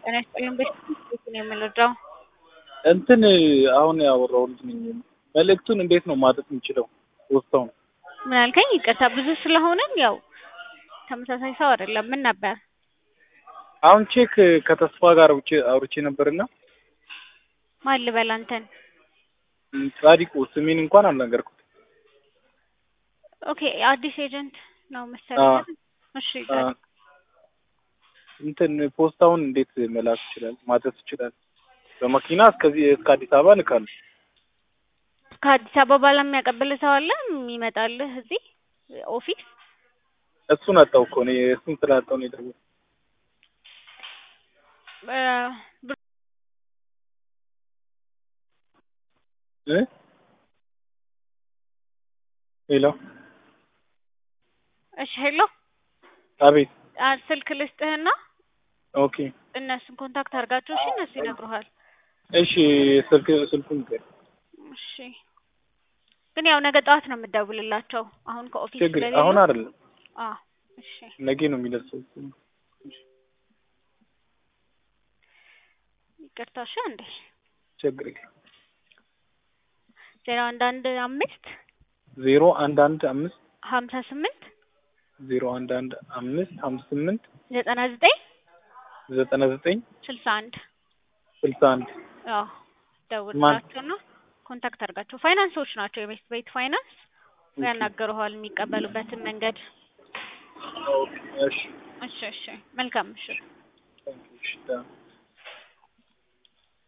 ጤና ይስጥልኝ ቤት ነው የምንረዳው? እንትን አሁን ያወራው ልጅ ነኝ። መልእክቱን እንዴት ነው ማድረስ የምችለው? ውስጣውን ምን አልከኝ? ይቅርታ ብዙ ስለሆነን ያው ተመሳሳይ ሰው አይደለም። ምን ነበር? አሁን ቼክ ከተስፋ ጋር አውርቼ አውርቼ ነበርና ማን ልበል አንተን? ጻዲቁ ስሜን እንኳን አልነገርኩት። ኦኬ አዲስ ኤጀንት ነው መሰለኝ። እሺ ጻዲቁ እንትን ፖስታውን እንዴት መላክ ይችላል ማድረስ ይችላል? በመኪና እስከዚህ እስከ አዲስ አበባ ልካለሁ። ከአዲስ አበባ ለሚያቀብል ሰው አለ የሚመጣልህ እዚህ ኦፊስ? እሱን አጣው እኮ እኔ እሱን ስላጣው ነው የደወልኩት። እ ሄሎ እሺ ሄሎ አቤት። አ ስልክ ልስጥህና ኦኬ እነሱን ኮንታክት አድርጋቸው። እሺ እነሱ ይነግሩሃል። እሺ ስልክ ስልኩን ንገር። እሺ ግን ያው ነገ ጠዋት ነው የምትደውልላቸው። አሁን ከኦፊስ ችግር ስለሌሉ አሁን አይደለም አ እሺ ነገ ነው የሚደርሰው። ይቅርታ እሺ አንዴ ችግር የለም። ዜሮ አንድ አንድ አምስት ዜሮ አንድ አንድ አምስት ሀምሳ ስምንት ዜሮ አንድ አንድ አምስት ሀምሳ ስምንት ዘጠና ዘጠኝ ዘጠና ዘጠኝ ስልሳ አንድ ስልሳ አንድ አዎ ደውልላቸውና ኮንታክት አድርጋቸው። ፋይናንሶች ናቸው የቤት ቤት ፋይናንስ ያናገሩሃል የሚቀበሉበትን መንገድ። እሺ እሺ እሺ መልካም ምሽት። እሺ